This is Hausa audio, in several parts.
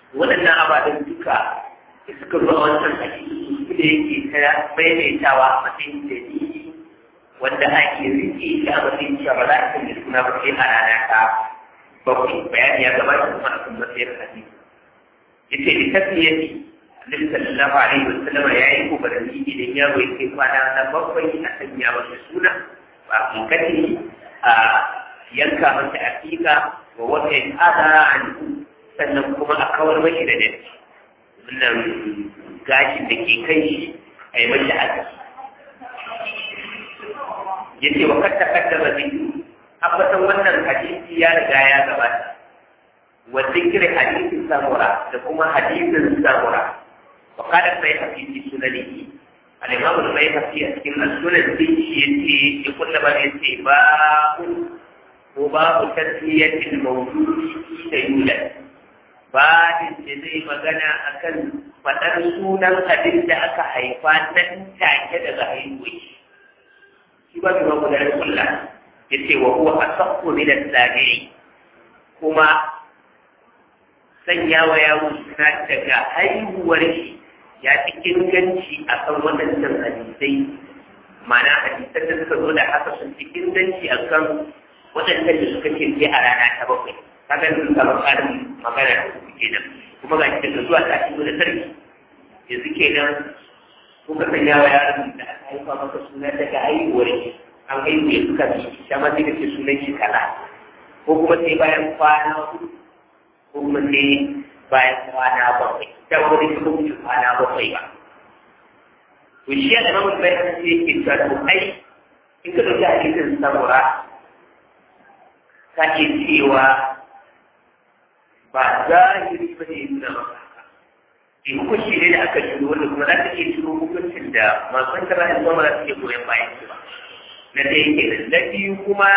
waɗannan ababen duka da suka zo a wancan hadisi su da yake ta maimaitawa a matsayin dalili wanda ake rike shi a matsayin cewa ba za a sanya suna ba sai a rana ta bakwai bayani ya gabata kuma a kan matsayin hadisi yace da tafiyati annabi sallallahu alaihi wasallam ya yi kokarin idan yaro ya kai kwana na bakwai a sanya masa suna ba kankati a yanka masa aƙiƙa wa wata yin ada an sannan kuma a kawar mashi da datti wannan gashin da ke kai shi a yi mashi haka ya ce wa katta katta ba zai abbatan wannan hadisi ya riga ya gabata wa zikirin hadisin samura da kuma hadisin samura wa kada sai hadisi sunanihi الإمام البيهقي أسكن السنة دي يتي يقول لما يتي باب وباب تسمية الموجود حين يولد بعد زي magana akan faɗar sunan abin da aka haifa nan take daga haihuwa shi ba kuma gudanar kulla ya ce wa huwa asaqu min as-sabi'i kuma sanya wa yawo suna daga haihuwar shi ya fi inganci a kan waɗannan hadisai mana hadisan da suka zo da haka sun fi inganci a kan waɗannan da suka ce sai a rana ta bakwai kaga sun samu ƙarin magana da su kenan kuma ga shi daga zuwa ta shigo da sarki yanzu kenan ko ka sanya wa yaron da aka haifa maka suna daga haihuwar shi an haihu ya suka bi shi ma sai ka ce sunan shi kaza ko kuma sai bayan kwana hudu ko kuma sai bayan kwana bakwai da wani su kuma kwana bakwai ba to shi ya zama mutum bayan sai yake cewa to ai in ka dauki hadisin samura ka iya cewa ba zahiri ba ne nuna maka haka in hukunci ne da aka shiro wanda kuma za ta iya shiro hukuncin da masu wanda ba da zama za su iya goyon bayan shi ba na ɗaya ke na biyu kuma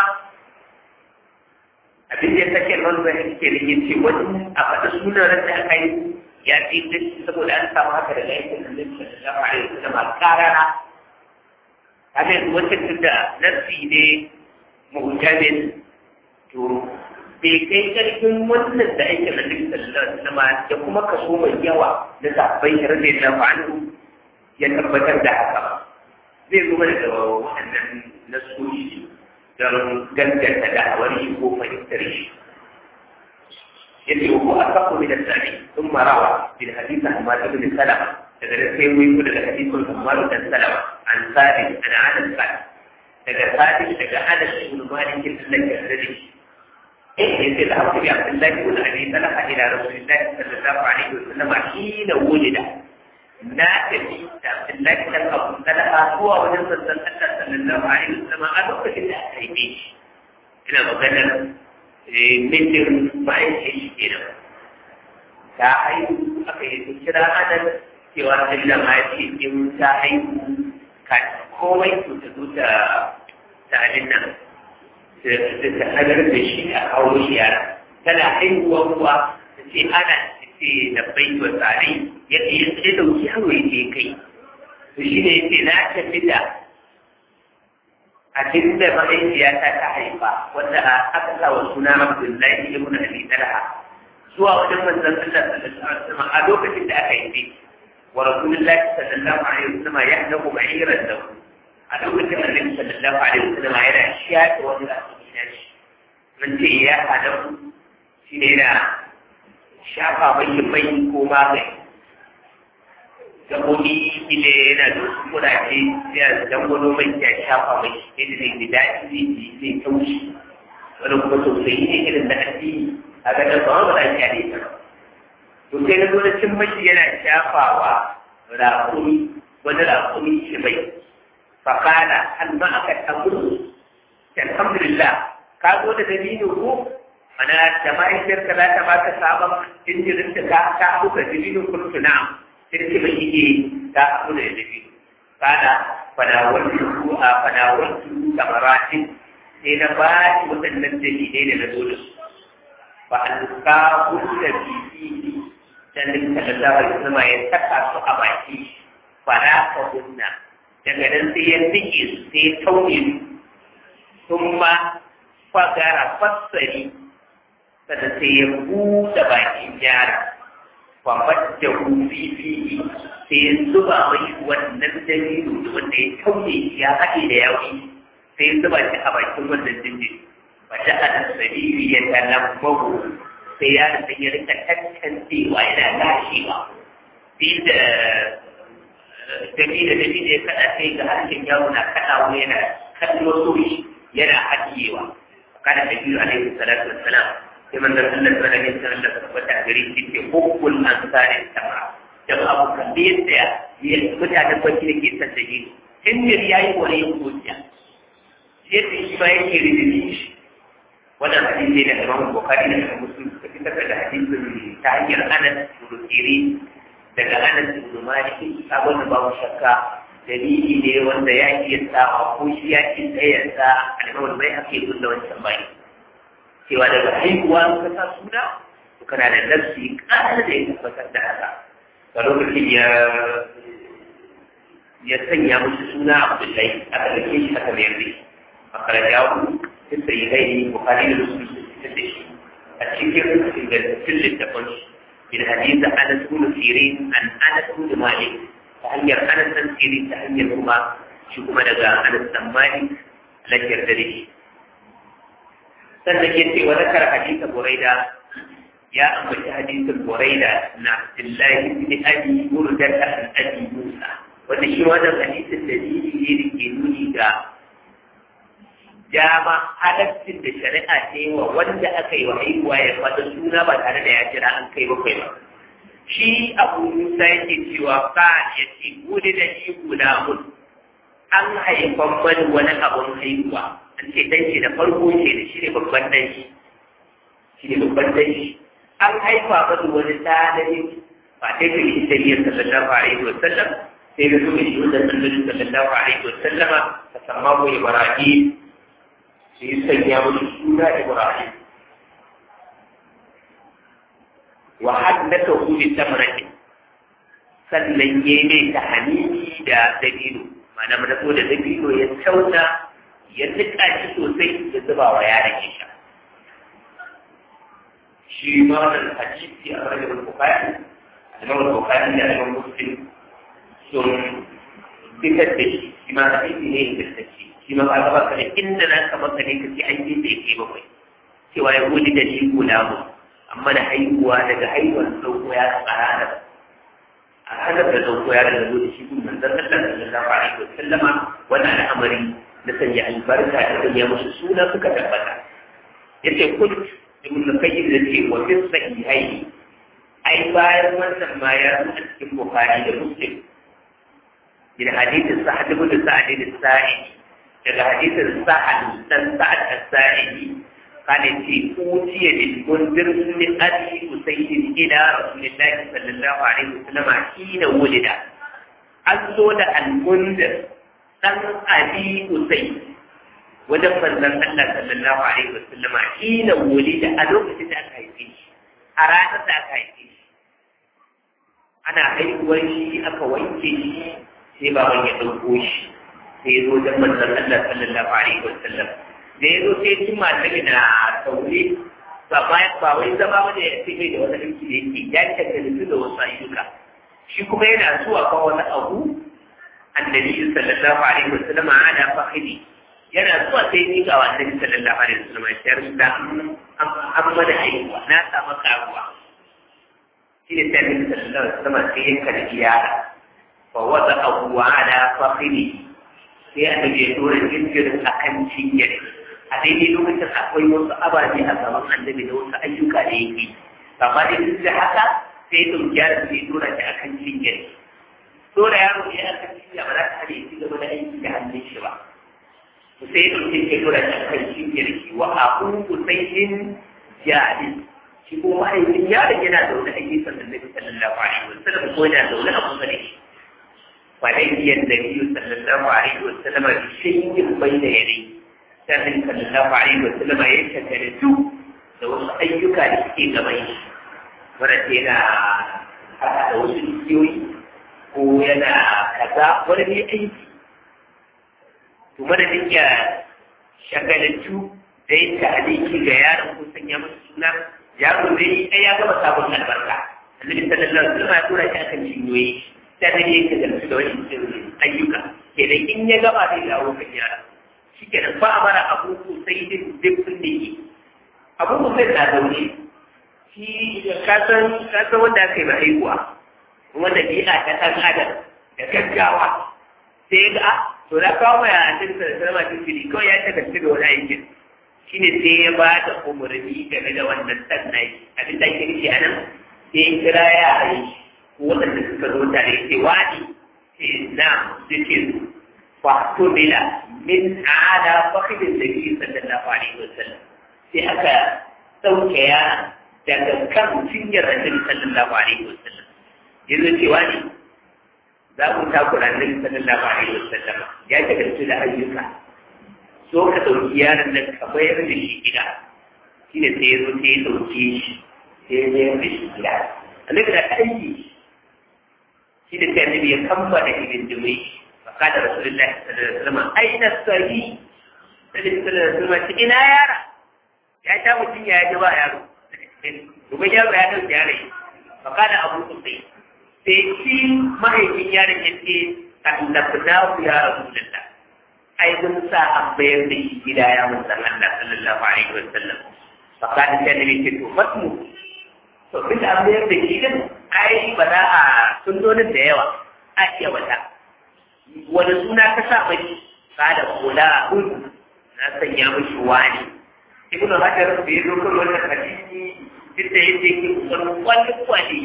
abin da ya sake nan da yake da yin ce wani a faɗa sunan ran da aka yi ya ce da saboda an samu haka daga yankin da zai da ba a da ma karara haka yanzu wancan tun da nasi ne muhtamin to bai kai karfin wannan da aikin da duk sallallahu alaihi da kuma kaso mai yawa na sabbai radiyallahu anhu ya tabbatar da haka ba zai zo mana da waɗannan nasoshi don ganganta da'awar shi ko fahimtar shi yace ko asaqu min al-sani thumma rawa bil hadith Ahmad ibn Salama daga da sai wai ko daga hadithun Ahmad ibn Salama an sabi ana Anas kan daga sabi daga Anas ibn Malik Allah ya rade shi eh yace da Abu Abdullah ibn Abi Talha ila Rasulullah sallallahu alaihi wasallam hina wulida na tafi da Abdullahi dan Abu Talha zuwa wajen sassan Allah sallallahu alaihi wasallam a lokacin da aka haife shi ina maganar mitin bayan shi shi kenan ta haihu aka yi kira anan cewa Allah ma ya ce in ta haihu ka komai to ta zo ta ta abin nan ta hagar da shi a kawo shi yara tana haihuwa kuwa ta ce ana ce da bai wa tsari yadda ya ce da wuce yaro ya je kai to shi ne yake na tafi da abin da mahaifiyata ta haifa wanda aka sa wa suna Abdullahi ibn Abi Talha zuwa wajen manzon Allah sallallahu alaihi wasallam a lokacin da aka haife wa Rasulullahi sallallahu alaihi wasallam ya hadahu ba'iran da a lokacin da Annabi sallallahu alaihi wasallam yana shafe wani asiri na shi mun ce ya hadahu shi ne yana shafa mai mai ko magani gabobi ile yana da wasu kudaje ya dangwano mai ya shafa mai yadda zai ji daɗi zai ji zai taushi wani kuma sosai ne irin da addini a ga dan ba ba da ne ta to sai na zo na cin mashi yana shafawa raƙumi wani raƙumi shi mai fakala har ma aka tamburu alhamdulillah ka zo da dalilin ko mana da mahaifiyarka za ta baka sabon jinjirin da ka ka abuka dalilin kullu na'am sai mai yake ta abu da dalilin kana fadawar su a fadawar su kamaratin sai na ba shi waɗannan dalilai da na zo da su ba an ka kulla bibi dan da sallallahu alaihi wasallam ya saka su a baki fara ka kunna daga nan sai ya tsike su sai ya tauye su sun ma fagara fassari sannan sai ya buɗe bakin yara فمده في فيه سيزبا مش والنبدل wanda ya kauye ya haɗe da yawi sai ya zuba shi a bakin wannan jinjin wata a sabiri ya talambahu sai ya da ya rika tantancewa yana lashewa sai da dabi da dabi da ya kaɗa sai ga harshen yaro na kaɗawa yana kallo soshi yana haɗiyewa kana da biyu alaihi salatu wassalam sai manzon Allah sallallahu alaihi wasallam da tabbata a gare shi ce hubbul ansari sama da abu kan da yadda ya mutanen baki da ke san da gini in mir yayi wani yin zuciya yadda shi ba yake ridini shi wannan hadisi da Imam Bukhari da Imam Muslim suka fitar da hadisin ta hanyar Anas ibn Sirin daga Anas ibn Malik abin da babu shakka dalili ne wanda ya iya sa ko shi ya ki tsayarsa al'amar bai hake da wancan bai cewa daga haihuwa ka sa suna to kana da nafsi ƙara da ya tabbatar da haka a lokacin ya ya sanya musu suna Abdullahi aka dake shi aka mayar da shi makarajawu sun sayi gaini bukari da musulmi sun fitar da shi a cikin ingantattun littafin shi bin hadisa anas bin sirin an anas bin malik ta hanyar anas dan sirin ta hanyar kuma shi kuma daga anas dan malik lafiyar da shi sannan ya ce wa zakar hadisa buraida ya ambaci hadisin buraida na abdullahi bin abi murdata an abi musa wanda shi wannan hadisin dalili ne da ke nuni ga dama halaccin da shari'a ta yi wa wanda aka yi wa haihuwa ya fata suna ba tare da ya jira an kai bakwai ba shi abu musa yake cewa ka ya ce gudu da shi guda mun an haifan mani wani abun haihuwa an ce dan shi da farko ce da shi ne babban dan shi shi ne babban dan shi an haifa mani wani ɗalibin ba ta yi shi da yin sallallahu alaihi wa sallam sai da su shi wanda sallallahu alaihi wa sallama ta samma ko ibrahim sai sanya musu suna Ibrahim. Wa haddaka hu bi tamratin sannan ya mai ta hanini da dabino mana mana ko da dabino ya tauna ya nika shi sosai ya zuba wa yaron ya sha shi ma wannan hadisi a rajul bukhari al-imam bukhari da al-imam muslim sun fitar da shi shi ma hadisi ne ingantacce shi ma ba ba ka da inda na ka maka ne kace an yi bai kai bakwai cewa ya gudi da shi guda mu amma da haihuwa daga haihuwar sauko ya tsara a halar da sauko ya daga da shi gun manzon Allah sallallahu alaihi wa sallama wannan al'amari na sanya albarka da sanya musu suna suka tabbata yace kul ibn qayyim da ce wa fi sahihaini ai bayan wannan ma ya zo a cikin bukhari da muslim من حديث سعد بن سعد الساعدي daga hadisin sa'ad dan sa'ad as-sa'idi kana ce utiya bil mundir min abi usayd ila rasulillahi sallallahu alaihi wasallam hina wulida an zo da al-mundir dan abi usayd wajen manzon Allah sallallahu alaihi wasallam hina wulida a lokacin da aka haife shi a ranar da aka haife shi ana haihuwar shi aka wanke shi sai baban ya ɗauko shi sai ya zo wajen manzon Allah sallallahu alaihi wa sallam da ya zo sai cin matali na taure ba ma ba wai zama wanda ya ce da wani aiki da yake ya tattali da wasu ayyuka shi kuma yana zuwa kan wani abu annabi sallallahu alaihi wa sallam ana fahimi yana zuwa sai ni ga annabi sallallahu alaihi wa sallam ya rubuta an mana haihuwa na samu karuwa shi ne sai annabi sallallahu alaihi wa sallam sai ya karbi yara fa wada abu ala fahimi sai a ya dora jinjirin a kan cinyar a daidai lokacin akwai wasu ababe a gaban annabi da wasu ayyuka da yake amma dai duk da haka sai ɗauki yaron sai dora shi a kan cinyar dora yaro ne a kan cinya ba za ta hana ya ci gaba da aiki da hannun shi ba sai ɗauki shi dora shi a kan cinyar shi wa abu usainin jari shi ko mahaifin yaron yana zaune a gefen annabi sallallahu alaihi wasallam ko yana zaune a kusa da shi فلقي النبي صلى الله عليه وسلم بشيء بين يديه كان صلى الله عليه وسلم يتكلم da wasu ayyuka da suke gaban shi wanda yana haɗa da wasu igiyoyi ko yana kaza wani ne aiki to madadin ya shagalantu da yin ta'aliki ga yaron ko sanya masa suna yaro zai yi ya gama sabon albarka annabi sallallahu alaihi wasallam ya tura shi akan cinyoyi sai da yake da su da wani ayyuka kenan in ya gaba zai dawo kan yara shikenan ba mara abu sai din dukkan da yi abu sai na zaune shi kasan kasan wanda aka yi ba haihuwa wanda bi'a ta ɗan adam da gaggawa sai ga to na kawo mai a cikin sarama cikin fili kawai ya ta gaske da wani aikin shi ne sai ya ba da umarni game da wannan sannai abin da ake nufi a nan sai ya kira yara yi waɗanda suka zo tare ce wani ce na su ce fa to bila min ala fakidin da biyu sallallahu alaihi wasallam sai aka ɗauke yara daga kan cinyar annabi sallallahu alaihi wasallam yanzu cewa ne za ku takura annabi sallallahu alaihi wasallam ya shagaltu da ayyuka so ka dauki yaron nan ka bayar da shi gida shi ne sai ya zo sai ya dauke shi sai ya bayar da shi gida annabi da aiki shi da sai annabi ya kammala hidindimai fa kada rasulullahi sallallahu alaihi wasallam aina sahi sallallahu alaihi wasallam ina yara ya ta mutum ya ji ba yaro Gobe yaro ya ɗauki yare, baka da abu sosai. Sai shi mahaifin yaron ya ce, Annabna ku ya rasu da Ai, mun sa an bayar da shi gida ya mun san Allah sallallahu alaihi wa sallam. Baka da sai ne ce to fatmu. To bin an bayar da shi din, ai ba za a sunnonin da yawa. A iya wata. Wani suna ka sa mai kada kula hudu na sanya mishi wani. ibnu hajar da ya zo kan wannan hadisi duk da yadda yake kusan wani kwali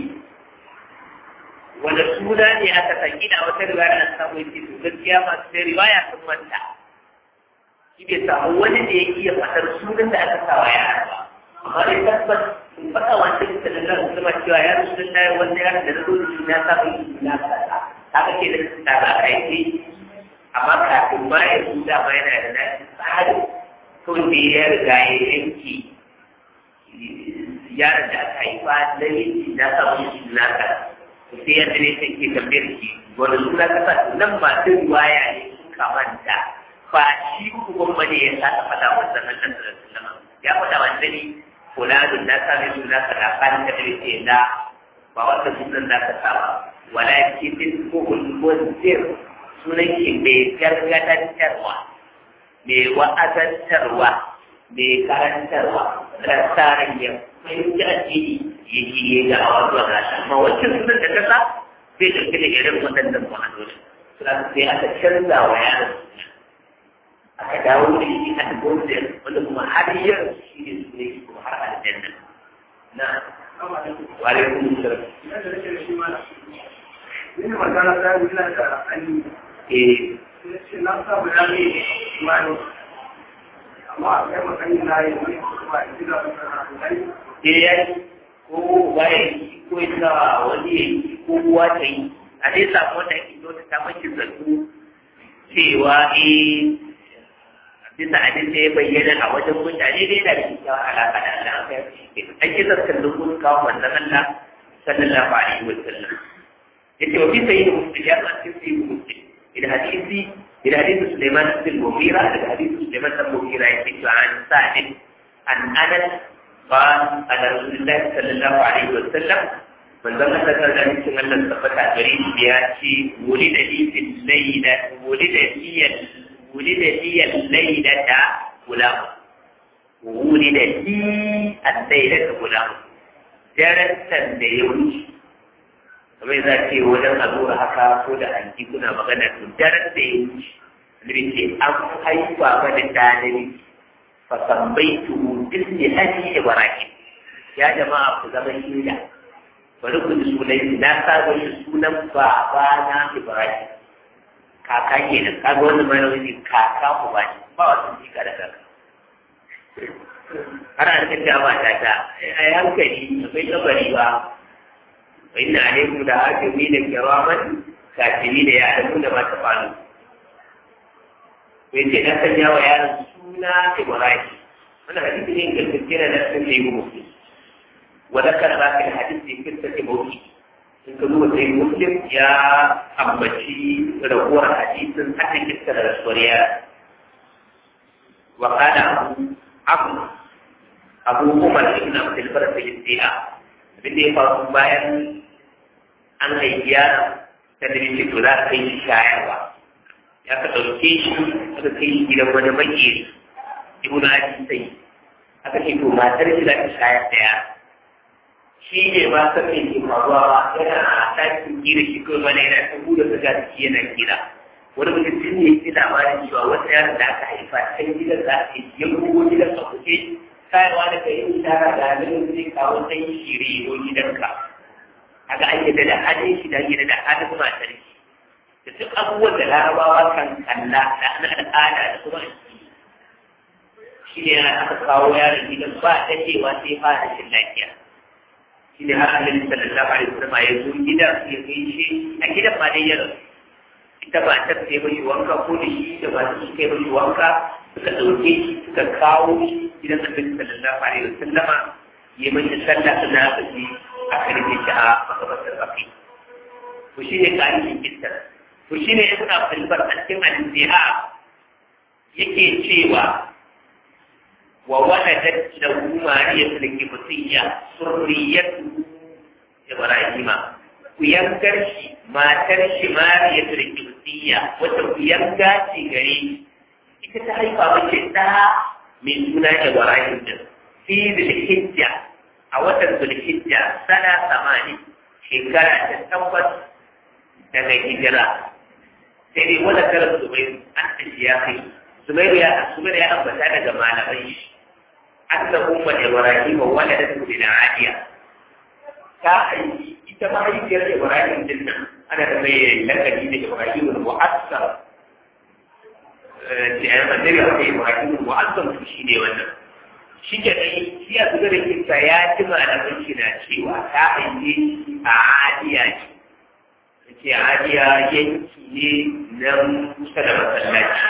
wanda suna ne aka saki da wata riwaya an samu yake to gaskiya masu sai riwaya sun manta shi bai samu wani da ya iya faɗar sunan da aka sawa yara ba amma dai tabbas in faɗa wanda ya sanar da kuma cewa ya rasu da tayar wanda ya da zo da na samu yi na kaza haka ke da ta ba a kai amma kafin ma ya zuda ma yana da nashi tsarin kawai da ya riga ya yanki yaron da aka haifa na yanki na samun shi na ka sai yadda ne sai ke tambayar shi wani suna kasa nan ba ta riwaya ne sun kamanta ba shi kuma bane ya sa faɗa wa sannan da sallama ya faɗa wa dani fulanun na sami suna ka da kan da ce na ba wata sunan da ka saba walakin din ko kulmunzir sunan shi mai gargadantarwa mai wa'azantarwa mai karantarwa tsarin ya fahimci addini ya ji ya ga a wasu gasa amma wancan sunan da kasa zai ɗauki da irin waɗannan ma'anoni sai aka canza wa yaron aka dawo da shi a gombe wanda kuma har yau shi ne su ne kuma har aljanna na wa alaikum salam Ina magana ta yi da Ali. eh na samu ya ne wani amma a kai makani na yi wani kuma a gida da eh ya yi ko waye ko ita wani ya yi ko uwa ta yi a dai samu wanda ake zo ta maki zato cewa eh bisa abin da ya bayyana a wajen mutane dai da kyakkyawar alaƙa da Allah aka yi an yi zartar da kun kawo manzon Allah sallallahu alaihi wa sallam yace wa fi sayyid muslim ya san fi sayyid muslim ila hadisi ila hadisi Sulaiman bin Mughira ila hadisi Sulaiman bin Mughira yake cewa an sa'id an anas قال أن رسول الله صلى الله عليه وسلم من ذكر ذكر ذلك أن الصفة قريب بياتي ولد لي في الليلة ولد لي ولد لي الليلة غلام ولد لي الليلة غلام درسا da ya wuce kamar za ce wajen a zuwa haka ko da hanki kuna magana to daren da ya wuce annabi ce an haifa mana ɗalibi فسميته باسم أبي إبراهيم يا جماعة كزمن إيلا ولكن سولين لا سابوا سونا بابانا إبراهيم kaka kenan kaga wannan mai wani kaka ku ba ni ba wasu jika da kaka har an kace ba ta ta ai hankali akwai kabari ba wa inna alaikum da hakimi da kiraman katibi da ya adamu da mata falu ko yace na sanya wa yaron suna Ibrahim wannan hadisi ne ingantacce na cikin da yi muslim wa zakara ba kan hadisi kirta ce mawki in ka duba sai muslim ya ambaci raguwar hadisin hadin kirta da rasuwar yara wa kana abu abu umar ibn abdul bar fi istiha abin da ya faru bayan an haifi yaron ta da ce to za a kai shi shayarwa ya ka ɗauke shi aka kai shi gidan wani makeri ibnu abi sai aka ce to matar shi za ta shayar da yaro shi ne ba san me ke faruwa ba yana a ɗakin kira shi kawai mana yana ta buɗe ta ga ciki yana kira wani mutum tun ne ya labarin cewa wata yaron da aka haifa can gidan za a yi ya bugo gidan a kuke kayawa da kai yin shara da halin zai kawo ɗan shiri ko gidanka kaga an yadda da halin shi da yadda da halin matar shi da duk abubuwan da larabawa kan kalla da na al'ada da kuma shi ne yana aka kawo yaron gidan ba daɗewa sai fara rashin lafiya shi ne har annabi sallallahu alaihi wasallam ya zo gidan ya gaishe a gidan ma dai ya rasu ita ba ta sai mashi wanka ko da shi da ba su kai mashi wanka suka ɗauke shi suka kawo shi gidan annabi sallallahu alaihi wasallam ya mashi sallah suna aka ji aka rike shi a makabartar rafi to shi ne ƙarin kitar to shi ne ya suna filbar a cikin al-intiha yake cewa وولدت له مارية الكبطية سريته إبراهيم وينكر ما ترش مارية الكبطية وتوينكا تغري ita ta haifa mace ɗa mai suna Ibrahim din fi zulhijja a watan zulhijja sana samani shekara ta tabbas daga hijira sai dai wani karar zubairu an tashi ya kai zubairu ya zubairu ya ambata daga malamai shi أن أم إبراهيم ولدته للعادية كأي إتما يجري إبراهيم جنة أنا تبين لك جيد إبراهيم المؤثر لأن النبي عليه إبراهيم المؤثر في شيء وانا shi ke dai shi a zuwa da kinta ya ji malaman shi na cewa ta aiki a adiya ce ce adiya yanki ne nan kusa da masallaci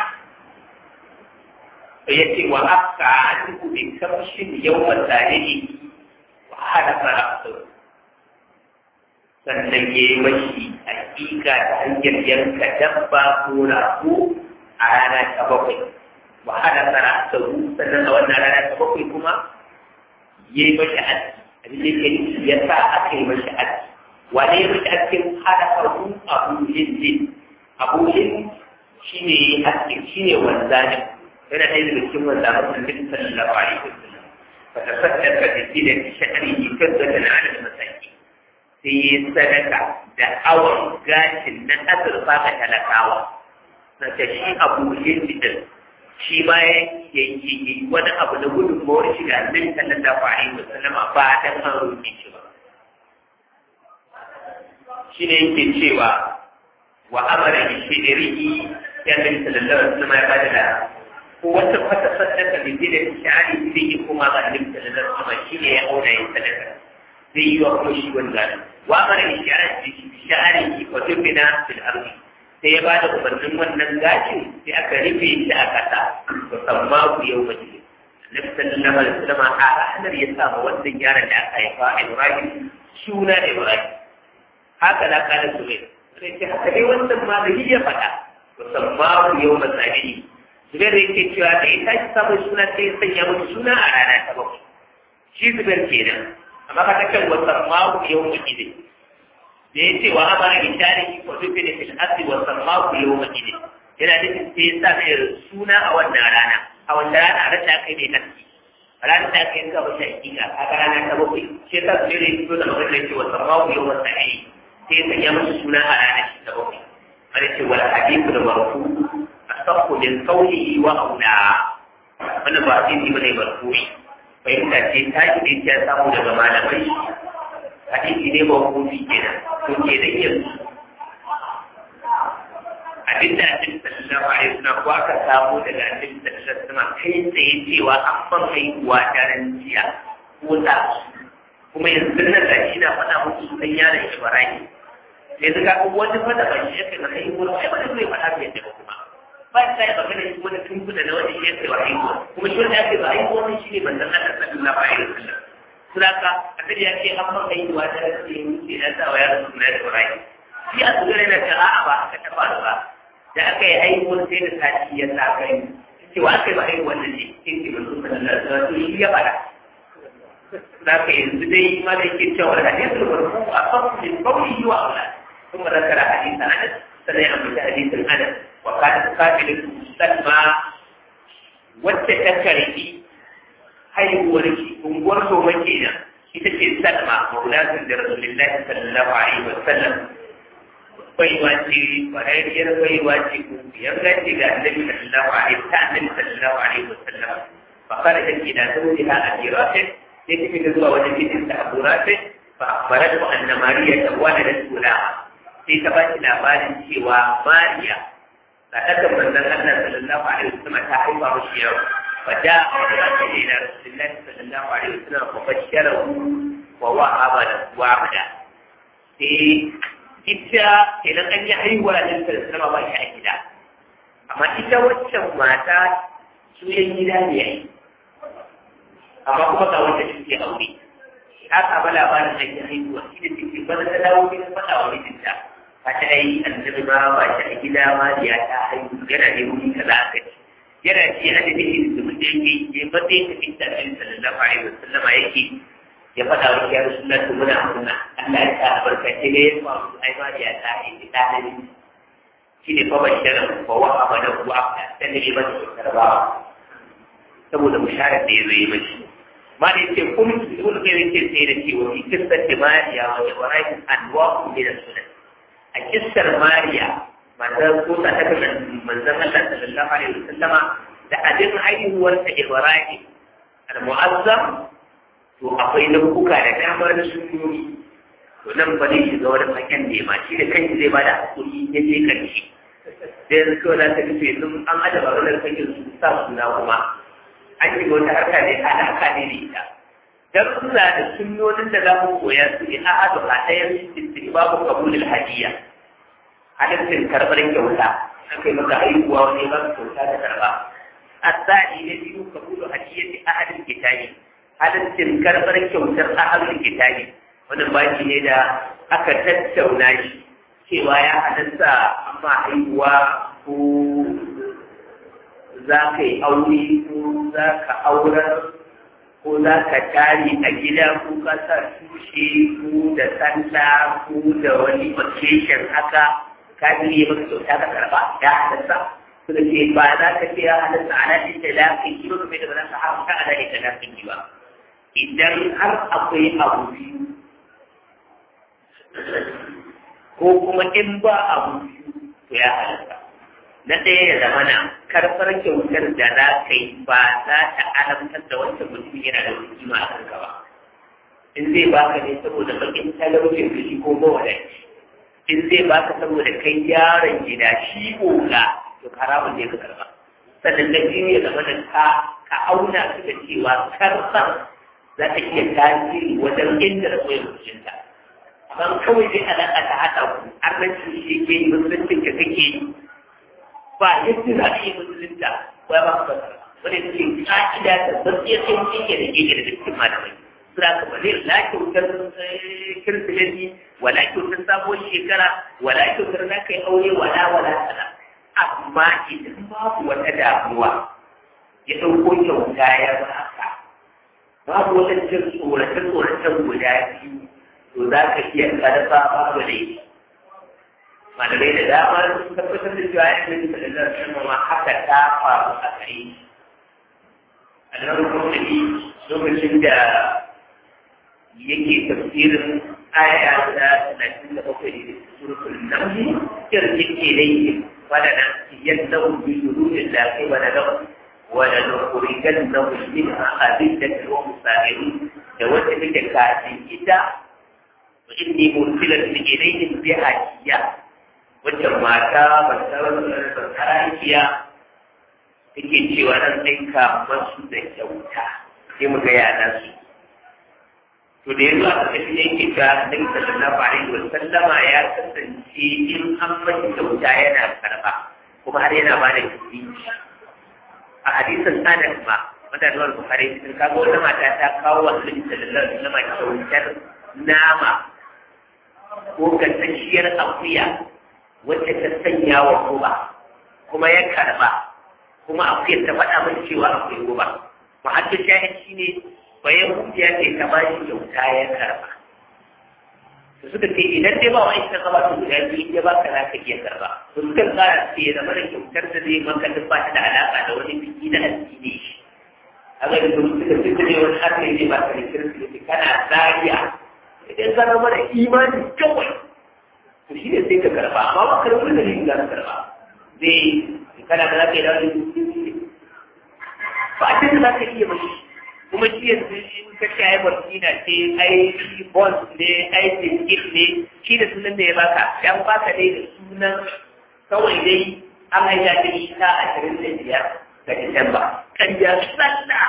yace wa aka anhu bi kamshin yawma tarihi wa hadafa ra'su sannan ya yi mashi hakika ta hanyar yanka dabba ko rago a rana ta bakwai wa hadafa ra'su sannan a wannan rana ta bakwai kuma ya yi mashi aski abin da yake ya sa aka yi mashi aski wane ya mashi askin hadafa ru abu hindi abu hindi shine askin shine wanzanin yana ɗaya daga cikin wanda a cikin sallallahu alaihi wasallam fa tasaddaka bi tilati sha'rihi kaddatan ala masaki sai yi sadaka da awon gashin na azurfa ga talakawa na ta shi abu hindi din shi ma ya yi wani abu na gudunmawar shi da annabi sallallahu alaihi wasallam ba dan an roƙe shi ba shi ne yake cewa wa amara bi shi'rihi ya annabi sallallahu alaihi wasallam ya bada da wata wata sadaka da zai da sha'ari zai yi kuma ga annabi sallallahu alaihi wasallam shi ne ya auna yin sadaka zai yi wa kuma shi wani gani wa mara sha'ari sha'ari wa tubina fil ardi sai ya bada umarnin wannan gashin sai aka rufe shi a kasa musamman ku yau mace annabi sallallahu alaihi wasallam a ranar ya sa ma wannan yaron da aka haifa a Ibrahim suna Ibrahim haka da kana zuwa sai ce haka dai wannan ma da ya faɗa musamman ku yau mace Zubair yake cewa da ita shi samun suna sai ya sanya musu suna a rana ta bakwai. Shi Zubair kenan, amma ka kan wasan mawu yau makide. Da ya ce wa amara bi tarihi ko dubi da fil asli wasan mawu yau makide. Yana nufin sai ya sa mai suna a wannan rana, a wannan rana a rasa kai mai nasi. A ranar da aka yi gaba shi hakika, a ga rana ta bakwai. Shi ya sa Zubair ya fito da magana da ce wasan mawu yau wasan ayi. Sai ya sanya musu suna a ranar shi ta bakwai. Wani ce wal hadithu da marfu asaqu min qawlihi wa aula wannan ba hadisi bane marfu'i fahimta ce ta ki da ya samu daga malamai hadisi ne mawqufi kenan to kenan yanzu abinda annabi sallallahu alaihi wasallam ko aka samu daga annabi sallallahu alaihi wasallam kai tsaye cewa an ban haihuwa daren jiya ko ta kuma yanzu nan da shi na faɗa muku sunan yaron Ibrahim yanzu ka kuma wani fada ba shi yake na haihuwa ai wani zai faɗa bai da kuma ba ta yi magana shi wani tunkuna na wani shi yake wa haihuwa kuma shi wanda ake ba haihuwa ne shi ne manzon Allah sallallahu alaihi wasallam suraka annabi ya ce an ban haihuwa da rasu ya wuce na sa wa yaron suna da Ibrahim shi a tsugare na ta a'a ba haka ta faru ba da aka yi haihuwar sai da sati ya sa kai ce wa aka yi ba haihuwar da ne sai ce ba su sallallahu alaihi wasallam shi ya faɗa za ka yanzu dai ma da yake cewa hadisul marfu a kan min qawli wa aula kuma zakara hadith anas sai ya ambata hadithin anas wa kana qabilatu salma wacce ta karbi haihuwar shi unguwar zoma kenan ita ce salma maulatun da rasulullahi sallallahu alaihi wa sallam baiwa ce kwararriyar baiwa ce ko biyar gace ga annabi sallallahu alaihi ta annabi sallallahu alaihi wa sallam fa kana da kida zawjiha ajiratin sai ta fita zuwa wajen mijinta Abu Rafi fa akhbaratu anna Mariya tawaladat gulama sai ta ba shi labarin cewa Mariya sadakar manzon Allah sallallahu alaihi wasallam ta haifa mishi yau fa da Rafi ila Rasulullahi sallallahu alaihi wasallam fa basharahu wa wa'aba wa abada sai ita idan an yi haihuwa da sallallahu alaihi wasallam ba shi a gida amma ita waccan mata su yan gida ne yayi amma kuma ga wanda suke aure ta saba labarin da ke haihuwa shi da take bana ta dawo gidan faɗa wa mijinta ta ta yi annabi ma ba ta a gida ma da ya ta haihu yana da wuri kaza aka ci yana ci yana da dake da mutum yake ya bade ta fitta ɗin sallallahu alaihi wasallam yake ya faɗa wa ya rasulullah to muna murna Allah ya sa albarkace ne ya faru ai ma da ya ta haihu ta haihu shi ne fa bashirin fa wa amana ku afta sai ne ba ta karbawa saboda musharar da ya zo yi mashi ma da yake kun ibn qayyim yake sai da cewa fi kissar mariya wa ibrahim anwa'u min as-sunnah a kissar mariya mata ko ta ta kan manzon Allah sallallahu alaihi wasallama da abin haihuwar ta ibrahim al-mu'azzam to akwai nau'uka da damar sunnoni to nan ba zai shiga wani faken ne ma shi da kanshi zai bada hakuri ya je karshe da yanzu kawai za ta rufe yanzu an adaba wani fakin su sa suna kuma an yi wata harka ne alaka ne da ita darussa da sunnonin da za mu koya su ne a hadu a ɗayan cikin babu kabulul hadiya halittin karɓar kyauta an kai maka haihuwa wani ba su kyauta da karɓa asali na biyu kabulu hadiyati ahadin kitabi halittin karɓar kyautar ahadin kitabi wannan baki ne da aka tattauna shi cewa ya halatta amma haihuwa ko za ka yi aure ko za ka aurar ko za ka tari a gida ko ka sa tushe ko da sanda ko da wani occasion haka ka biye maka kyauta ka karba ya halatta suka ce ba za ka ce ya halatta a nan da lafin ki ba kuma da ba za ka haramta a nan da lafin ki ba idan har akwai abu biyu ko kuma in ba abu biyu to ya halatta na ɗaya ya zama na karfar kyautar da za ka yi ba za ta alamtar da wancan mutum yana da wani kima a kanka ba in zai baka ne saboda bakin talaucin da shi ko mawadaci in zai baka saboda kai yaron gida shi oga to haramun ne ka karba sannan na biyu ya zama da ka ka auna su da cewa karfar za ta iya tasiri wajen inda da koyar mutunta amma kawai dai alaƙa ta haɗa ku arnancin shi ke yi musuluncin ka kake yi ba yadda za a yi musulunta ko ya ba ka fasara wani cikin ƙa'ida da gaskiya sai mutum ke da keke da cikin malamai sura ka bane la kyautar kirsimeti wala kyautar sabuwar shekara wala kyautar na kai aure wala wala sana amma idan babu wata damuwa ya ɗauko kyauta ya baka babu wata jin tsorace-tsoracen guda biyu to za ka iya karfa babu laifi malamai da dama sun tabbatar da cewa ya yi da da sama ma haka ta faru a kai a nan kuma lokacin da yake tafsirin aya ta talatin da bakwai da surukul namli kirkin ilayhi wadana yadda bi shurudin da kai wa da wala nukhrijan lahu minha adillatan wa musahirin da wacce take kafin ita wa inni mursilatun ilayhim bi hadiya wacce mata basarakiya take cewa nan ɗinka masu da kyauta sai mu ga yana su to da yanzu aka tafi yake ta ɗin sallallahu alaihi wa sallama ya kasance in an mashi kyauta yana karɓa kuma har yana ba da kuɗi a hadisin anas ma wanda da wani bukari cikin kaga wata mata ta kawo wa annabi sallallahu alaihi wa sallama kyautar nama ko gasasshiyar akuya wacce ta sanya wa guba kuma ya karba kuma akwai ta faɗa min cewa akwai guba muhaddin shahid shine bayan ya ce ta ba shi kyauta ya karba su suka ce idan dai ba wani ta gaba su guda biyu ya ba ka za ka iya karba su suka tsara ce ya zama da kyautar da zai maka duk ba ta da alaƙa da wani biki na addini shi a ga da suka ce ne wani arne ne ba ka da kirki kana zariya idan ka zama da imani kawai to shi ne sai ka karba amma ba ka da wani dalilin za ka karba zai kana da za ka yi da wani ba a cikin za ka iya mashi kuma shi yanzu in ka ce ai barkina ce ai bons ne ai biskit ne shi da sunan da ya baka dan baka dai da sunan kawai dai an haita da ita ashirin da biyar ga Disamba kan ya sallah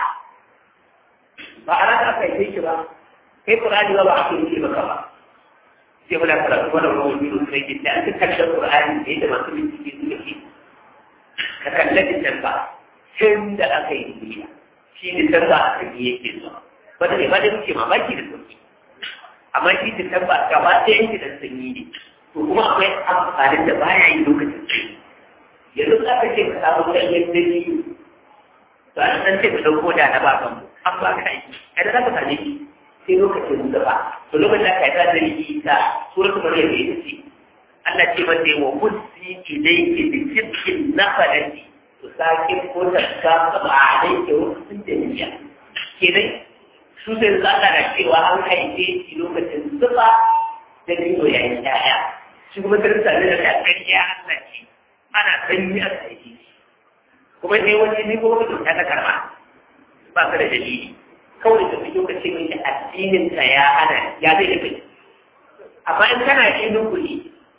ba a rana aka yi shi ba kai Qur'ani ba ba a yi maka ba sai muna karatu wannan ruwan biyu sai ke da aka kashe Qur'ani da yadda masu bincike suka ce ka kalla Disamba tun da aka yi duniya shi ne tamba a kan yake zuwa wanda ne ba da muke mamaki da sauki amma shi da tamba gaba ɗaya yake da sanyi ne to kuma akwai amfanin da baya yi lokacin sanyi yanzu za ka ce ka samu ɗanyen dalili to an san ce ka ɗauko da na bakan mu an ba ka yi a da za ka same shi sai lokacin da ba to lokacin da ka yi ta dalili ta suratul maryam ya ce Allah ce mata wa kusi ilayki bi jibkin nafadati sakin ko taska ba a dai ke wasu jami'a kenan su sai za ka da cewa an haife shi lokacin zuba da nino ya yi yaya shi kuma kirista ne da kakar ya hallaci ana sanyi a haife kuma sai wani ne ko wani ta karba ba ka da dalili kawai da fi lokacin mai addinin ka ya hana ya zai da kai amma in kana yi nukuli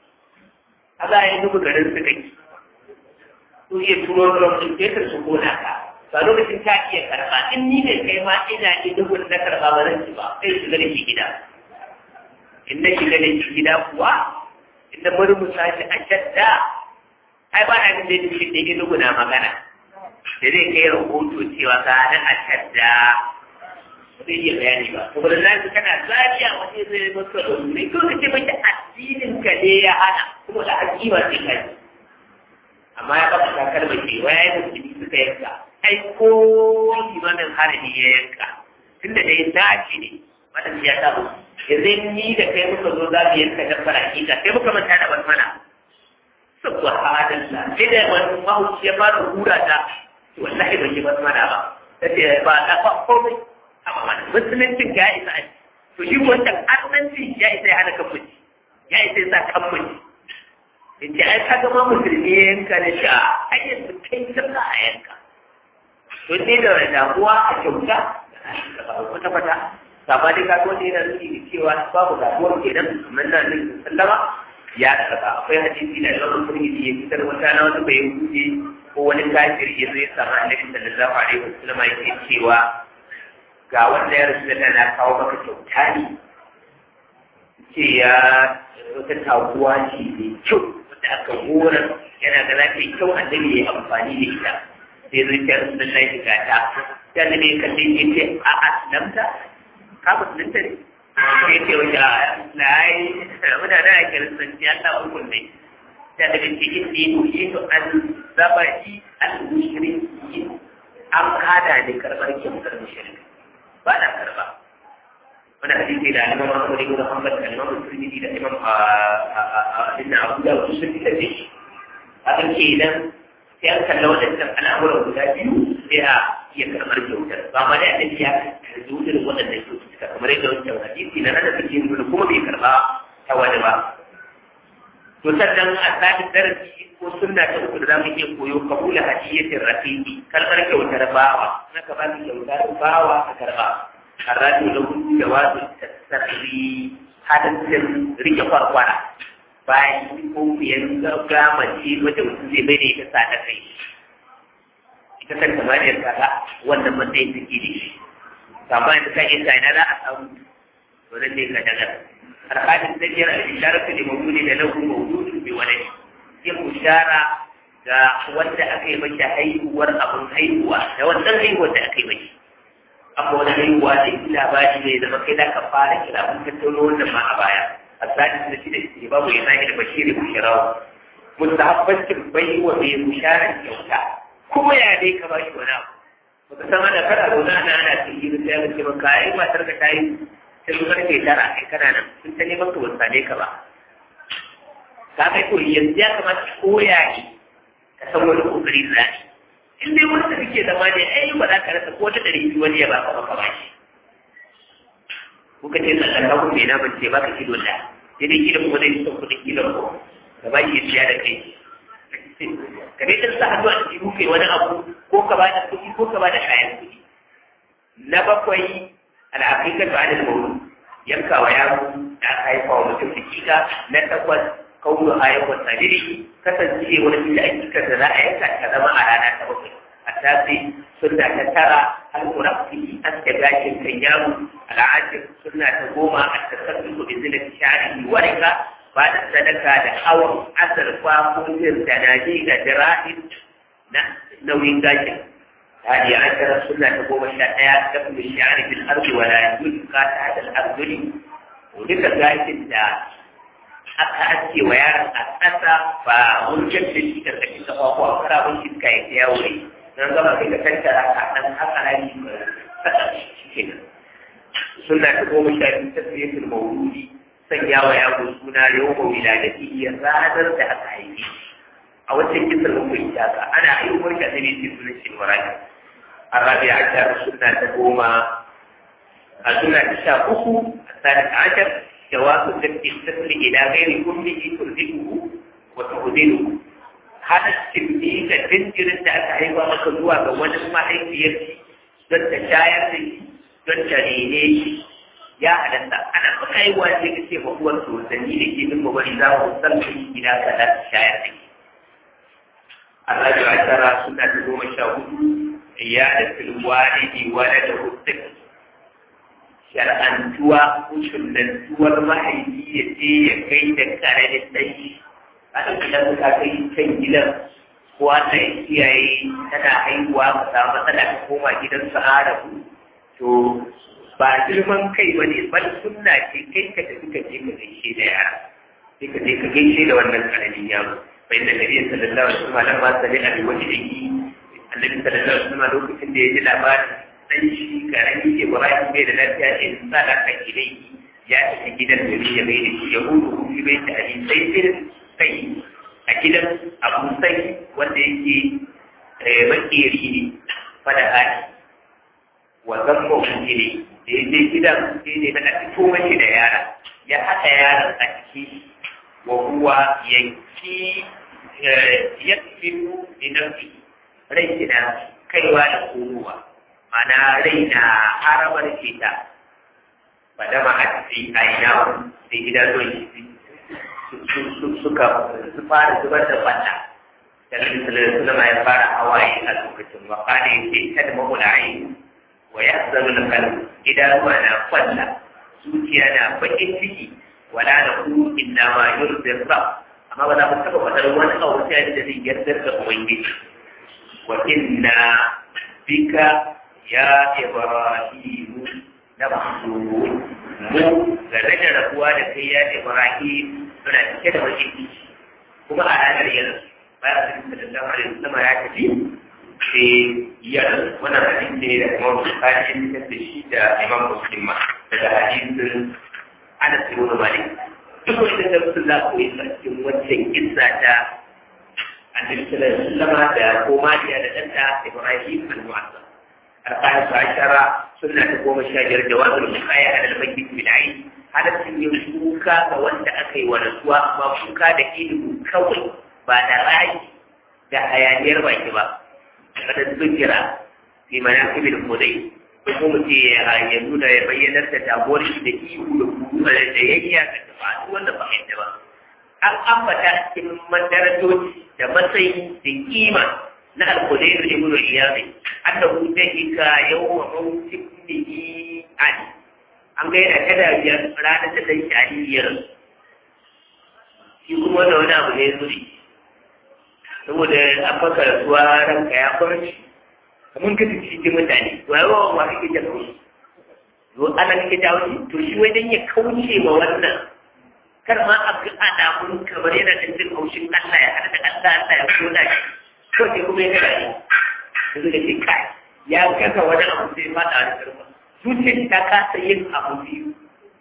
a za a yi nuku garin su kai su iya turo ruwan fetur su kona ka ba lokacin ta iya karɓa in ni ne kai ma ina yi dubun na karɓa ba zan ci ba sai shiga da shi gida in na shiga da shi gida kuwa in na murmusa shi a shadda ai ba na da shi da ya dubuna magana da zai kai rahoto cewa ga na a shadda zai iya bayani ba saboda na su kana zariya wani zai masa da wuri ko kace mace addinin ka ne ya hana kuma da hakima ce kai amma ya baka takar mai ce waya yi musulmi suka yanka ai ko limanin harami ya yanka tunda da ya dace ne wannan ya samu yanzu ni da kai muka zo za mu yanka dabbar hakika sai muka manta da wani mana subhanallah sai da wani mahauci ya fara hura ta wallahi ban yi wasu mana ba tace ba ta fa komai amma mana musuluncin ya isa ai to shi wancan annanci ya isa ya hana kan mutum ya isa ya sa kan mutum in ce ai kaga ma musulmi ya yanka na sha ai yanzu kai sallah a yanka to sai da damuwa a kyauta kwata kwata saba dai ka wanda yana nuni da cewa babu damuwar kenan kamar na nan sallama ya karba akwai hadisi da Imam Tirmidhi ya fitar wata na wani bai huce ko wani kafir ya zo ya samu Annabi sallallahu alaihi wasallam yake cewa ga wanda ya rasu da na kawo maka kyauta ne ce ya wata taguwa ce mai kyau da aka horar yana ga za ta yi kyau annabi ya amfani da ita sai zai ta rasu da shi ga ta ta ne mai kalle ya ce a aslamta ka musulunta ne sai ce wata na yi muna da ake risanci an ta hukun ne ta da ce in ne ku yi to an zaba shi al-mushriki an kada ne karɓar kyautar mushriki ba na karɓa wani hadisi da imam Ahmad ibn Hanbal da imam Tirmidhi da imam Ibn Abu Dawud sun fitar da shi akan ce idan sai an kalla waɗannan al'amuran guda biyu sai a iya karɓar kyautar ba ma da annabi ya karɓi wutar waɗannan kyautuka kamar yadda wancan hadisi na nada suke yin kuma bai karɓa ta wani ba to sannan a tsarin darasi ko sunna ta uku da za mu iya koyo kabula hadiyatin rafiqi kalmar kyautar bawa na ka ba ki kyautar bawa ka karɓa karatu da hudu da wasu tasarri hadasin rike kwarkwara bayan ko kuyan gama ce wata mutum zai bai da ita sa ta kai ita kan samaniyar kaga wannan matsayin take da shi amma yanzu kan yin ina za a samu to nan ne ka daga alƙalin da biyar al-isharar da mawuni da lahu mawudun bi wani yin bishara ga wanda aka yi mashi haihuwar abin haihuwa da wannan haihuwar da aka yi mashi amma wani haihuwa da ina ba shi ne zama kai da ka fara kira mun tattauno wannan ma a baya a sadis da shi da shi babu ya zahi da bashiri bushirawa mustahabbancin bai wa mai bisharar kyauta kuma ya dai ka ba shi wani abu baka san ana kana zaune ana ana cikin sai ya ce maka ai matar ka tayi sai karfe tara kai kana nan sun ta neman ka ban same ka ba ka kai ko yanzu ya kamata ka koya ne ka san wani kokari da zai in dai wani da kake zama ne ai ba za ka rasa ko ta ɗari biyu wani ya baka maka ba shi kuka ce tsallan ka kuma ina ban ce baka kilo da sai dai kilo kuma zai son kuɗin kilo ko ka ba shi ya siya da kai ka dai ɗan sa hannu a cikin kai wani abu ko ka ba da kuɗi ko ka ba da kayan kuɗi na bakwai al'aƙiƙar ba da mawu yanka wa yaro da aka haifa wa mutum hakika na takwas kawo a yawan sadiri kasance wani da hakikar da za a yanka ta zama a rana ta bakwai a tafi sunna ta tara al-murafi an da gashin kan yaro al'ajir sunna ta goma a tasarrufu da zinin shari'i warika ba da sadaka da awon azurfa ko jin da naji da jira'in na nauyin gashin هذه عشرة سنة تقوم الشائعة تكون الشعر في الأرض ولا يجوز قاطعة الأرض ولك ذلك da aka aske wa yaron a ƙasa ba wurgen da shi da kashi ta kwakwa a karabun iska ya ta yawo ne don gama kai ka tattara ka ɗan haka rani saka shi ke nan suna ta goma sha biyu ta fiye da mauludi sanya wa yaro suna yau ma wiladati ya ranar da aka haife a wancan kisar mun bai taka ana ayyukan ka ne ke sunan shi waraka الرابع عشر سنة تقوم السنة التاسعة الثالث عشر جواز ذبح الطفل إلى غير أمه ترزقه وتعدله هذا التمثيل تنكر أنت أتعيب مكذوبة وأنا ما هي فيك don ta shayar da shi don ta rene shi ya halatta ana kuka yi wa sai ka ce ma uwar sosanni da ke bin bari za mu san da shi gida ka za ta shayar da shi Allah ya tara suna ta goma sha hudu ya da filwalidi wala da huduk shar'antuwa ko shullantuwar mahaifi ya ce ya kai da karamin ɗanshi a idan ka kai can gidan ko ta iyaye tana haihuwa ka samu matsala ka koma gidan su arabu to ba girman kai ba ne bal sunna ce kai ka tafi ka je ka gaishe da yara sai ka je ka gaishe da wannan karamin yaro bai da nabi sallallahu alaihi wasallam lamma sami a wani aiki annabi sallallahu alaihi wasallam lokacin da ya ji labarin dan shi karami ke Ibrahim bai da lafiya in sadaka ilai ya tafi gidan da ya bai da shi ya hudu shi bai ta ali sai sai sai a gidan Abu Sai wanda yake makeri ne fada hali wa zamma ne da ya je gidan sai ne na fito mashi da yara ya haɗa yaran a ciki wa huwa yanki yakfiru bi nafsihi rai na kaiwa da komowa mana rai na haramar fita ba da ma a cikin aina sai gidan suka su fara zubar da fata da rikitar suna ya fara hawaye a lokacin wa kada yake ta da mahula aini wa ya zaru da kalu idanuwa na kwalla zuciya na bakin ciki wala da ku inna ma yurzir ba amma ba za mu taɓa faɗar wani abu sai da zai yardar da ubangiji وإنا بك يا إبراهيم لمحزون mu da rage rabuwa da kai ya Ibrahim suna cike da bakin ciki kuma a ranar yanzu bayan da sallallahu alaihi wasallam ya tafi sai ya wannan hadisi ne da Imam Bukhari ya fitar da shi da Imam Muslim ma daga hadisin Anas ibn Malik duk wanda da su za ku yi cikin wancan kissa ta annabi sallallahu alaihi wasallam da komadiya da danta Ibrahim al-Mu'azzam الخامس عشر سنة قوم الشاجر جواز الوقاية على الميت بالعين هذا سن يشوكا فوانت أكي ونسوا ما شوكا دا إلو كوي بعد رأي دا حيانير بايتبا قد ذكر في مناقب الخدي hukum ce ya nuna ya bayyanar da jagorin da ihu da kuma da yayya ga tafi wanda ba mai ba an ambata cikin madarajoji da matsayi da kima na al-Qudayr ibn Iyad annahu dahika yawma mawtihi Ali an ga yana kada biyar ranar da dan Ali ya rasu shi kuma da wani abu ne zuri saboda an baka rasuwa ranka ya farci kamar ka tafi cikin mutane to ai wa ma kake da kauci to ana kake da wani to shi wai dan ya kauce ma wannan kar ma a ga alamun kamar yana da jin haushin Allah ya hada da Allah Allah ya kula shi to ke kuma ya gani yanzu da ce kai ya gaza wani abu sai fada da karfa zuciyar ta kasa yin abu biyu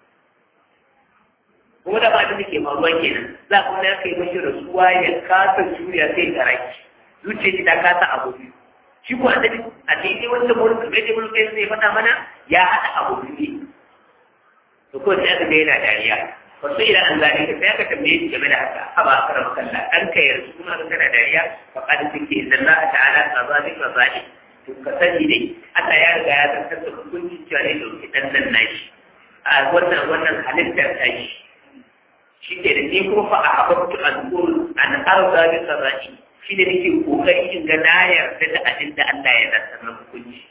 kuma da ba da ke faruwa kenan za ku na kai mashi rasuwa ya kasa juriya sai ta raki zuciyar ta kasa abu biyu shi ko annabi a daidai wanda mulkin bai da mulkin zai faɗa mana ya haɗa abu biyu to ko sai aka ga yana dariya wasu ila an zane ka sai aka tambaye shi game da haka haba aka rabu kalla dan ka yarda kuma ka kana dariya fa qad take inna Allah ta'ala qazalik wa zalik to ka sani dai Allah ya riga ya zartar da hukuncin cewa ne dauki dan nan nashi a wannan wannan halittar ta shi shi ke da ni kuma fa a habatu an qul an arda bi qada'i shi ne nake kokari in ga na yarda da abin da Allah ya zartar na hukunci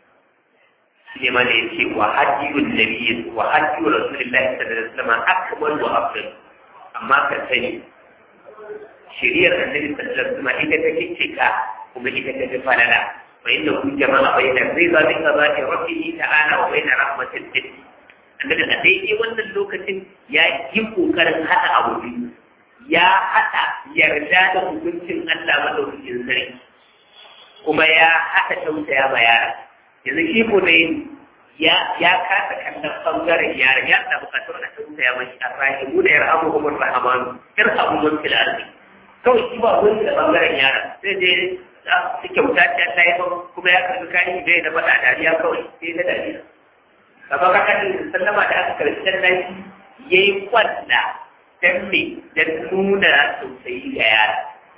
shi ma da yake wa hajjiyun nabiyyi wa hajjiyu rasulillahi sallallahu alaihi wasallam akbar wa afdal amma ka sani shiriyar annabi sallallahu alaihi wasallam ita take cika kuma ita take falala fa inna hu jama'a bayna ridha bi qada'i rabbih ta'ala wa bayna rahmatil jinn annabi a daidai wannan lokacin ya yi kokarin hada abu biyu ya hada yarda da hukuncin Allah madaukakin sarki kuma ya hada tausaya ma yara yanzu shi ko ne ya ya kasa kallon bangaren yara ya da bukatar a tausaya mashi a rahimu da yarhamu kuma rahamanu yarhamu man fil ardi kawai shi ba wani da bangaren yara sai dai su kyauta ta ta yi kuma ya karbi kayan bai da faɗa dariya kawai sai da dariya kamar ka kan sallama da aka karbi dan nashi yayi kwalla dan me dan nuna tausayi ga yara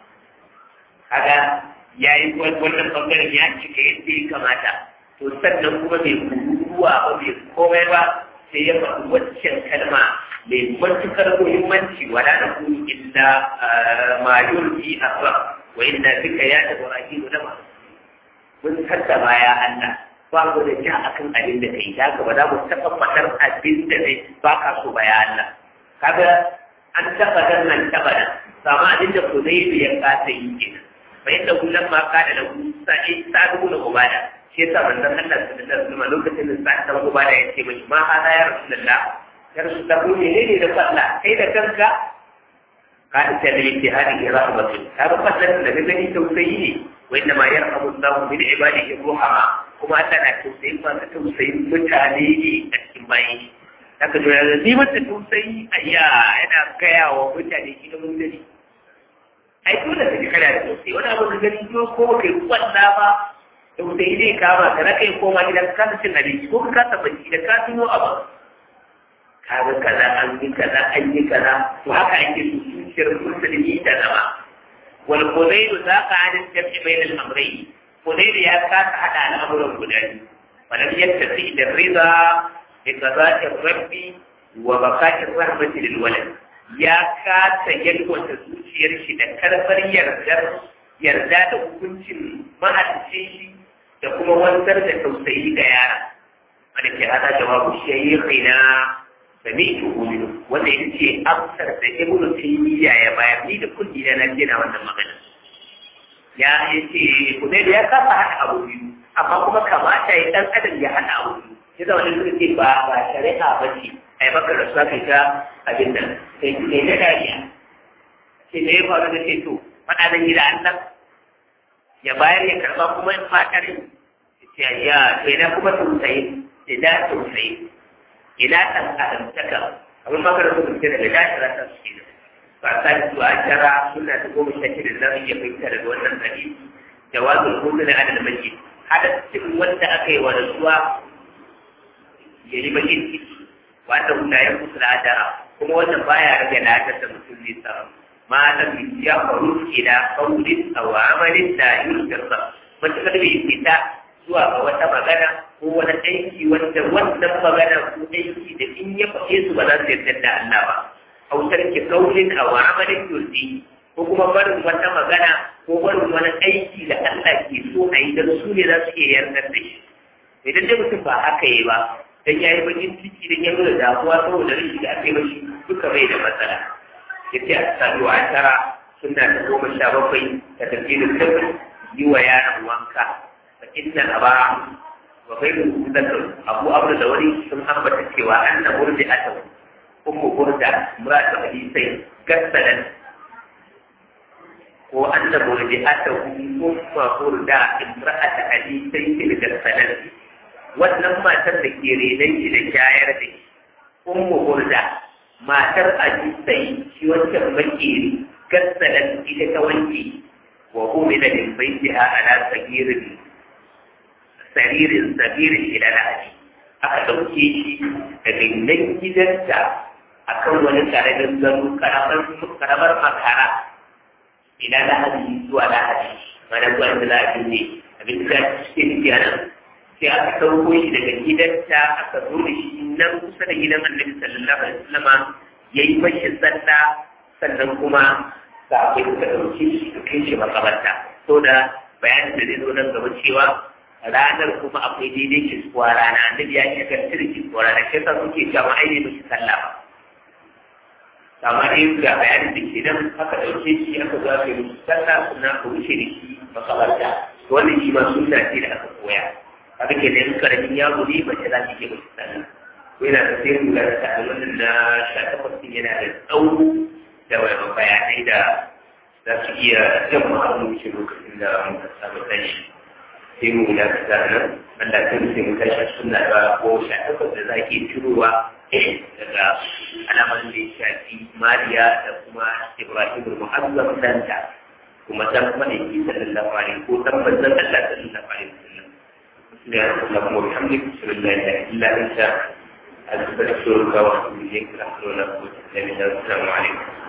kaga yayi wannan bangaren ya cika yadda ya kamata to sannan kuma bai kuruwa ba bai komai ba sai ya faɗi waccan kalma mai matukar muhimmanci wala da ku illa ma yulki asra wa inna bika ya ibrahim da ma mun hadda baya Allah ba mu da ja akan abin da kai daga ba za mu taɓa faɗar abin da zai ba ka so baya Allah kaga an taɓa dan nan taɓa nan sama abin da ku zai ya kasa yi kenan fa inda kullum ma kada da ku sa'i sa'adu da ubada shi yasa manzon Allah sallallahu alaihi wasallam lokacin da sa'ad da ubada ya ce mai ma hada ya rasulullah ya rasulullah ko ne ne da falla kai da kanka ka da ta da yake hadi rahmatin ka ba falla da gani tausayi ne wa inna ma yarhamu Allahu min ibadihi ruhama kuma Allah na tausayi ba ta tausayi mutane ne a cikin bayi haka to yanzu ni mata tausayi ayya yana gaya wa mutane shi da mutane ai dole ka ji kana da tausayi wani abu ka gani ko kai kwalla ba tausayi zai kama ka na kai koma gidan ka kasa cin abinci ko ka kasa bacci da ka tuno abu ka ga kaza an yi kaza an yi kaza to haka ake su zuciyar musulmi ta zama wal qudayru zaqa an jam'i bain al amrayn qudayru ya kasa hada al'amuran guda biyu walam yattasi da rida bi qada'i rabbi wa baqa'i rahmati lil walad ya kasa yalwata zuciyar shi da karfar yardar yarda da hukuncin mahalicin shi da kuma wanzar da tausayi ga yara wanda ke hada jawabu shaykhina sami'tu qulu wanda yake ce amsar da ibn taymiya ya bayar ni da kulli na nan na wannan magana ya yace ku dai ya kafa hada abu biyu amma kuma kamata ya dan adam ya hada abu biyu ya zama da suka ce ba ba shari'a ba ce ai baka da su kai ta abin nan sai ne da dariya sai ne ya faru da ce to faɗa zan yi da Allah ya bayar ya karɓa kuma in fatar ya ya to ina kuma tausayi ina tausayi ina san adamtaka abin maka da kuma ce daga dashira ta su kenan ba ta su a jara suna ta goma sha shida da za iya fahimta daga wannan hadisi jawazul hudu na adal majid hada cikin wanda aka yi wa rasuwa ya yi bakin ciki wanda guda ya kusa da adara kuma wannan baya rage lafiyar da mutum zai samu ما لم يخرج إلى قول أو عمل لا يذكر matuƙar bai fita zuwa ga wata magana ko wani aiki wanda wannan magana ko aiki da in ya faɗe su ba za su yarda da Allah ba hautar ki kaulin a wa amalin yurdi ko kuma barin wata magana ko barin wani aiki da Allah ke so a yi don su ne za su iya yarda da shi idan dai mutum ba haka yi ba dan yayi bakin ciki dan ya nuna damuwa saboda rashin da aka yi mashi duka bai da matsala yace asadu ashara suna da goma sha bakwai da tafiyar tabbas yi wa yaron wanka fa inna aba wa ghayru zakar abu abu da wani sun ambata cewa anna burdi ataw ummu burda muratu hadisai gasalan ko ko anna murdi'atahu umma burda imra'ata abi sayyid al-salam wannan matar da ke renon shi da shayar da shi ummu burda matar abi sayyid shi wancan makeri gassalan ita ta wanke wa umila min baitiha ala sagirin saririn sagirin ila lahadi aka ɗauke shi daga nan gidanta akan wani karamin gado karamar makara ila lahadi zuwa lahadi mana zuwa da lahadi ne abin da suke nufi a nan sai aka ɗauko shi daga gidanta aka zo da shi nan kusa da gidan annabi sallallahu alaihi wasallama ya yi mashi sallah sannan kuma sahabbai suka ɗauke shi su kai shi makabarta so da bayanin da zai zo nan gaba cewa ranar kuma akwai daidai kiskuwa rana annabi ya yi kan cire kiskuwa rana shi yasa suke cewa ai ne mashi sallah ba amma dai ga bayanin da ke nan aka ɗauke shi aka zo aka yi musu sallah sannan aka wuce da shi makabarta wannan shi ma sunna ce da aka koya haka ke nan karamin yaro ne mace za ta ke mashi sallah ko yana da sai mu ga ta wannan na sha takwas yana da tsawo da bayanai da za su iya jan ma'amuci lokacin da muka samu tashi sai mu da ka sa nan Allah ta rufe mu tashi suna ba ko sha takwas da za ke cirowa daga alamar da ya shafi Mariya da kuma Ibrahim Muhammad danta kuma dan malaki sallallahu alaihi ko dan manzon Allah sallallahu alaihi wasallam da Allah mu hamdik sallallahu alaihi illa anta أستغفرك وأتوب إليك لا حول ولا قوة إلا بالله السلام عليكم